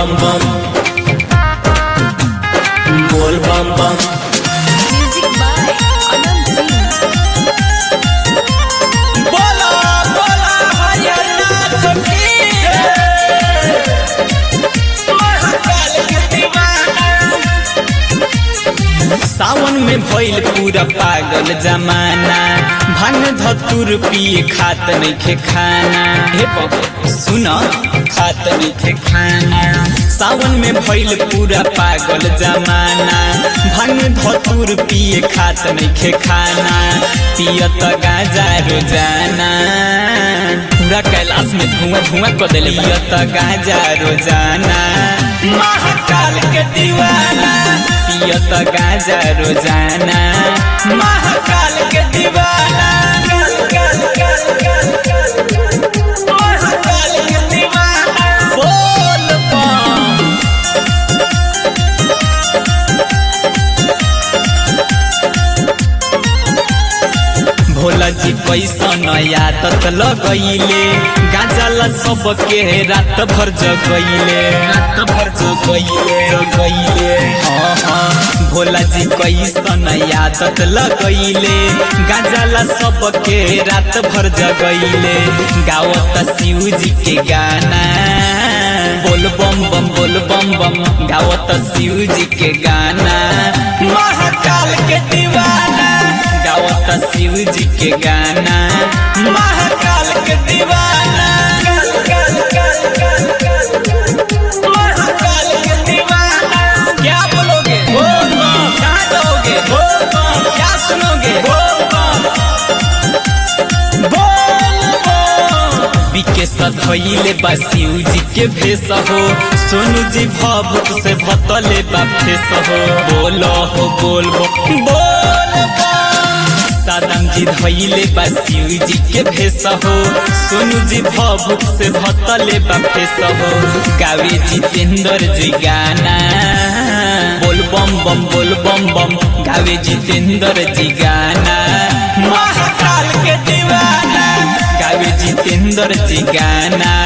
bam bam Bol bam bam Music by Anand Singh. बोला बोला हरियाणा की महाकाल के दीवाना सावन में भइल पूरा पागल जमाना भांग धतुर पिए खात नइखे खाना हे बाबा सुन खात नइखे खाना सावन में भइल पूरा पागल जमाना भांग धतुर पिए खात नइखे खाना पियत गाजा रोजाना पूरा कैलाश में धुआं धुआं कर देले पियत गाजा रोजाना महाकाल के दीवाना पियत गाजा रोजाना महाकाल के दीवाना महाकाल के दीवाना बोल बम भोला जी कैसन आदत लगैले गाजल सबके रात भर जगैले रात भर जगैले जगैले हाँ हाँ भोला जी कैसन आदत लगैले गाजल सबके रात भर जगैले गावत शिव जी के गाना बोल बम बम बोल बम बम गावत शिव जी के गाना महाकाल के दीवाना गावत शिव जी के गाना महाकाल के दीवाना महाकाल के दीवाना क्या बोलोगे बोल बम कहाँ जाओगे बोल बम क्या सुनोगे बोल बम बोल बम बिके सधैले बा शिव जी के भेष हो सोनू जी भभूत से भतले बा फेस हो बोलो हो बोल बम बोल बम सादम जी धैले बा शिव जी के भेष हो सोनू जी भभूत से भतले बा फेस हो गावे जितेंद्र जी गाना बोल बम बम बोल बम बम गावे जितेंद्र जी गाना महाकाल के दीवाना गावे जितेंद्र जी गाना